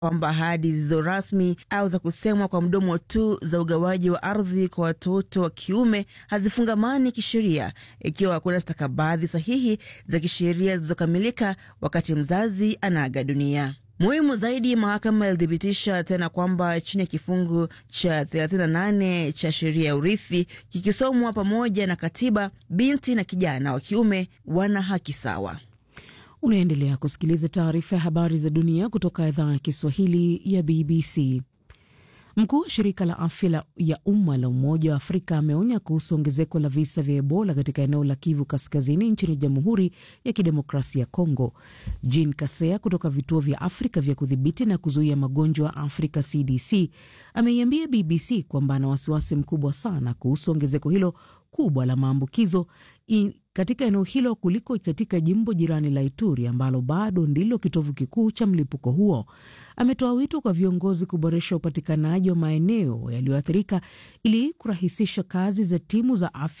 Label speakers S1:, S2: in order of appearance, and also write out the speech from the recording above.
S1: kwamba ahadi zisizo rasmi au za kusemwa kwa mdomo tu za ugawaji wa ardhi kwa watoto wa kiume hazifungamani kisheria ikiwa hakuna stakabadhi sahihi za kisheria zilizokamilika wakati mzazi anaaga dunia. Muhimu zaidi, mahakama ilithibitisha tena kwamba chini ya kifungu cha 38 cha sheria ya urithi kikisomwa pamoja na katiba, binti na kijana wa kiume wana haki sawa.
S2: Unaendelea kusikiliza taarifa ya habari za dunia kutoka idhaa ya Kiswahili ya BBC. Mkuu wa shirika la afya ya umma la Umoja wa Afrika ameonya kuhusu ongezeko la visa vya Ebola katika eneo la Kivu Kaskazini nchini Jamhuri ya Kidemokrasia ya Kongo. Jean Kasea kutoka vituo vya Afrika vya kudhibiti na kuzuia magonjwa Afrika CDC ameiambia BBC kwamba ana wasiwasi mkubwa sana kuhusu ongezeko hilo kubwa la maambukizo katika eneo hilo kuliko katika jimbo jirani la Ituri ambalo bado ndilo kitovu kikuu cha mlipuko huo. Ametoa wito kwa viongozi kuboresha upatikanaji wa maeneo yaliyoathirika ili kurahisisha kazi za timu za afya